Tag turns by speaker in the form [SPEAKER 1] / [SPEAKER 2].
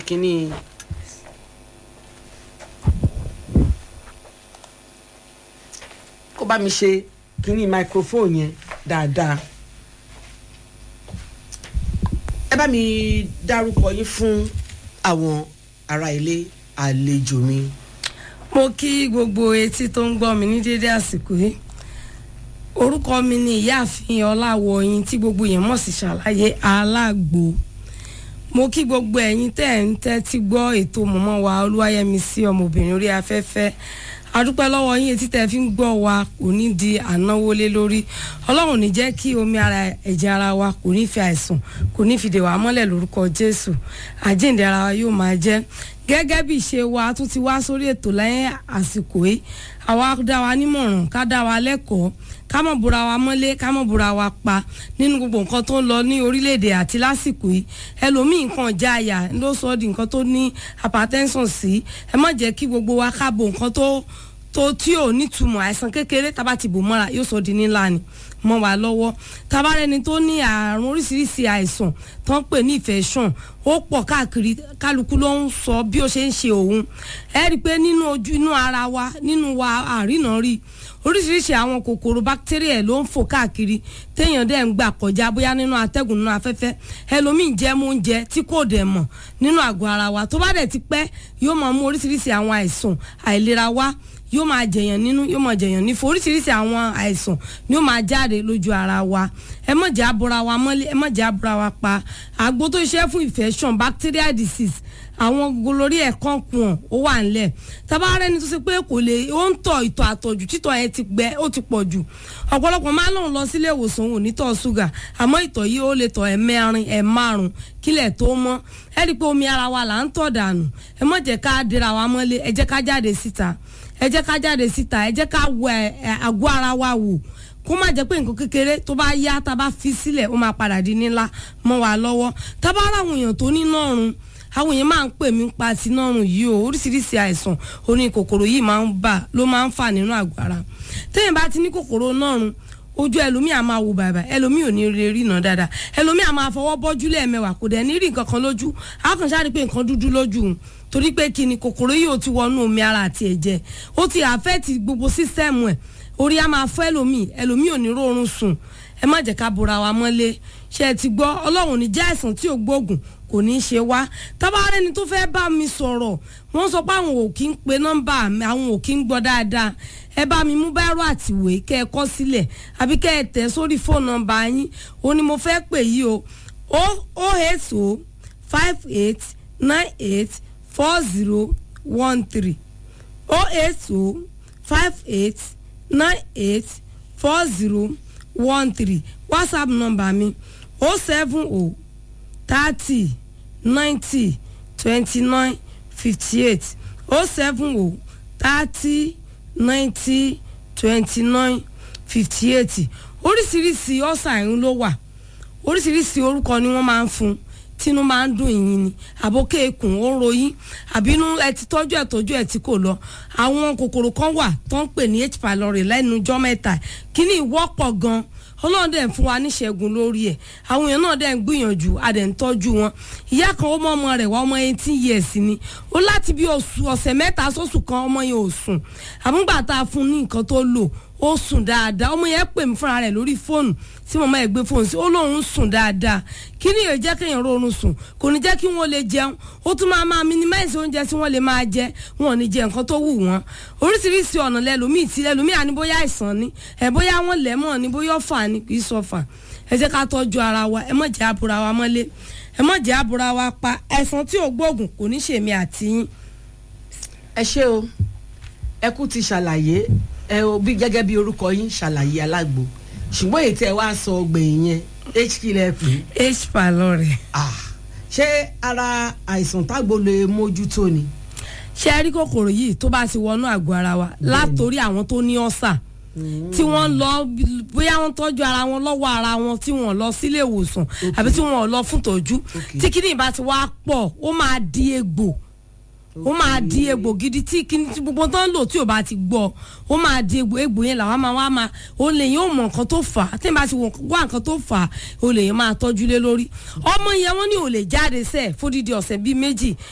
[SPEAKER 1] kínní. kó bá mi ṣe kínní microphone yẹn dáadáa ẹ bá mi dárúkọ yín fún àwọn ará ilé àlejò mi.
[SPEAKER 2] mo kí gbogbo etí tó ń gbọ́ mi ní dédé àsìkò yìí orúkọ mi ni ìyáàfin ọláwọyìn tí gbogbo yẹn mọ̀ sí ṣàlàyé alágbo mo kí gbogbo ẹ̀yin tẹ́ ẹ̀ ń tẹ́tí gbọ́ ètò mọ̀mọ́ wa olúwayẹmísí ọmọbìnrin orí afẹ́fẹ́ adúpẹ́ lọ́wọ́ yín etí tẹ́ fi ń gbọ́ wa kò ní di ànáwólé lórí ọlọ́run ní jẹ́ kí omi ara ẹ̀jẹ̀ ara wa kò ní fi àìsàn kò ní fi dè wá mọ́lẹ̀ lórúkọ jésù àjíǹde ara wa yóò máa jẹ́ gẹ́gẹ́ bí ìṣe wa tún ti wá sórí ètò lẹ́yìn àsìkò yìí àwa dá wa nímọ̀ràn ká dá wa lẹ́kọ̀ọ́ ká mọ̀ búra wa mọ́lé ká mọ̀ búra wa pa nínú gbogbo nǹkan tó ń lọ ní orílẹ̀-èdè àti lásìkò yìí ẹlòmíì nǹkan já àyà ló sọ ọ́ di nǹkan tó ní hypertension sí ẹ má jẹ́ kí gbogbo wa ká bo nǹkan tó tó tí ò nítumọ̀ àìsàn kékeré tá a bá ti bò mọ́ra yóò sọ di ńlá ni mọ́ wa lọ́wọ́ tabarẹni tó ní àrùn oríṣiríṣi àìsàn tó ń pè ní infection ó pọ̀ káàkiri kálukú ló ń sọ bí ó ṣe ń ṣe òun ẹ rí i pé nínú ojú inú ara wa nínú wa àrínà rí oríṣiríṣi àwọn kòkòrò bacteria ló ń fò káàkiri téèyàn dẹ̀ ń gbà kọjá bóyá nínú atẹ́gùn nínú afẹ́fẹ́ ẹlòmíì jẹ́ mú oúnjẹ tí kò dẹ̀ mọ̀ nínú àgọ́ ara wa tó bá dẹ̀ ti pẹ́ yóò máa mú oríṣiríṣi àwọn àìsàn àìlera wá yóò máa jẹyàn nínú yóò máa jẹyàn nífò oríṣiríṣi àwọn àìsàn ni ó máa jáde lójú ara wa ẹ má jẹ́ abora wa mọ́lé ẹ má jẹ́ abora wa pa àgbo tó ṣiṣẹ́ fún infection bacterial disease àwọn golórí ẹ̀kan kùn ó wà ńlẹ̀ tabarẹ́ ni tó ṣe pé kò lè ó ń tọ̀ ìtọ̀ àtọ̀jù títọ̀ yẹn ti gbẹ ó ti pọ̀ jù ọ̀pọ̀lọpọ̀ máa lòun lọ sílé ìwòsàn òun nítọ̀ ṣúgà àmọ́ ìtọ̀ yìí ó lè tọ̀ ẹ̀ mẹ́rin ẹ̀ márùn kílẹ̀ tó mọ́ ẹ rí i pé omi ara wa là ń tọ̀ dànù ẹ má jẹ́ ká dira wa mọ́lé ẹ jẹ́ ká jáde síta ẹ jẹ́ ká jáde síta ẹ jẹ́ ká wẹ àgọ́ ara wa wò kó má jẹ́ pé nǹkan kékeré tó bá yá tá a bá fi sílẹ̀ ó máa padà di nílá mọ́ wa lọ́wọ́ tá a bá rà àwọn èèyàn tó ní nọ́ọ̀rùn àwọn èèyàn máa ń pè mí pa ti nọ́ọ̀rùn yìí o oríṣiríṣi àìsàn oní kòkòrò yìí máa ń bà ló máa ń fà nínú àgọ́ ara téèyàn bá ti ní kòkòrò nọ́ọ̀rùn ojú ẹlòmíì á máa wo bàbà ẹlòmíì ò ní rí ríran dáadáa ẹlòmíì á máa fọwọ́ bọ́jú lẹ́ẹ̀mẹwàá kò dẹ̀ ní rí nǹkan kan lójú á kàn ṣáà rí pé nǹkan dúdú lójú torí pé kí ni kòkòrò yìí ò ti wọnú omi ara àti ẹ̀jẹ̀ ó ti àfẹ́ẹ̀tì gbogbo sísẹ́ẹ̀mù ẹ̀ orí á máa fọ́ ẹlòmíì ẹlòmíì ò ní rọrùn sùn ẹ má jẹ́ ká bora wa mọ́lé ṣe é ti gbọ́ ọlọ́run ní jẹ́ àìsàn tí ò gbóògùn kò ní í ṣe wá tábàárẹ̀ ni tó fẹ́ bá mi sọ̀rọ̀ wọ́n sọ pé àwọn ò kí ń pe nọ́mbà mi àwọn ò kí ń gbọ́ dáadáa ẹ bá mi mú báírò àtìwé kẹ́ ẹ kọ́ sílẹ̀ àbí kẹ́ ẹ tẹ̀ sórí fóònù nọ́mbà yín ó ní mo fẹ́ pè yí o o eight o five eight nine eight four zero one three o eight o five eight nine eight four zero one three whatsapp number mi o seven o thirty ninety twenty nine fifty eight o seven o thirty ninety twenty nine fifty eight oríṣiríṣi ọ̀sà ìrún ló wà oríṣiríṣi orúkọ ni wọ́n máa ń fún un tínú máa ń dùn yín ni àbókè ikùn ó ń ròyìn àbínú ẹ ti tọ́jú ẹ̀ tọ́jú ẹ̀ tí kò lọ àwọn kòkòrò kan wà tó ń pè ní h pylori lẹ́nu ọjọ́ mẹ́ta kíní ìwọ́pọ̀ gan ọlọ́run dẹ̀ ń fún wa níṣẹ́gun lórí ẹ̀ àwọn èèyàn náà dẹ̀ ń gbìyànjú a dẹ̀ ń tọ́jú wọn ìyá kan ó mọ ọmọ rẹ̀ wá ọmọ eighteen years ni ó láti bí oṣù ọ̀sẹ̀ mẹ́ta sóṣù kan ọmọ yẹn ò sùn àmúgbà tá a fún ní nǹkan tó lò ó sùn dáadáa ọmọ yẹn pè mí fúnra rẹ̀ lórí fóònù tí màmá ẹ̀ gbé fóònù sí ó lóun sùn dáadáa kí ni yóò jẹ́ kéèyàn rọrùn sùn kò ní jẹ́ kí wọ́n lè jẹun ó tún máa máa minimize oúnjẹ tí wọ́n lè máa jẹ wọn ò ní jẹ nǹkan tó wù wọ́n oríṣiríṣi ọ̀nà lẹ́lòmíì tí lẹ́lòmíì àní bóyá àìsàn ni ẹ̀ bóyá wọ́n lẹ̀ mọ́ ni bóyá ọ̀fà ni kì í sọ fà ẹ jẹ́ ká tọ́jú ara wa ẹ má jẹ́ àbúra wa mọ́lé ẹ má jẹ́ àbúra wa pa ẹ̀sán tí ò gbóògùn kò ní ṣèmi àti yín.
[SPEAKER 1] ẹ ṣé o ẹ kú ti ṣàlàyé ẹ o bí gẹ́gẹ́ bí orúkọ yín ṣàlàyé alágbo ṣùgbọ́n èyí tẹ́ ẹ wá sọ ọgbẹ̀yìn yẹn hp lẹ́pì.
[SPEAKER 2] h pylori.
[SPEAKER 1] ṣé ara àìsàn tágbo lè mójútó ni.
[SPEAKER 2] ṣé ẹ rí kòkòrò yìí tó bá ti wọnú àgọ́ ara wa látòrí àwọn tó ní ọ̀sà tí wọ́n lọ bóyá wọ́n tọ́jú ara wọn lọ́wọ́ ara wọn tí wọ́n lọ sílé ìwòsàn àbí tí wọ́n lọ fún tọ́jú tí kíní ìbá ti wá pọ̀ ó máa di egbò ó máa di egbò gidi tí kíní tí gbogbo tó ń lò tí ò bá ti gbọ́ ó máa di egbò egbò yẹn làwọn máa wá máa ó lè yín ó mọ nǹkan tó fà á tí n bá ti wá nǹkan tó fà á ó lè yín máa tọ́jú lé lórí ọmọ yẹn wọ́n ní ò lè jáde sẹ́ẹ̀ fódìdí ọ̀sẹ̀ bíi méjì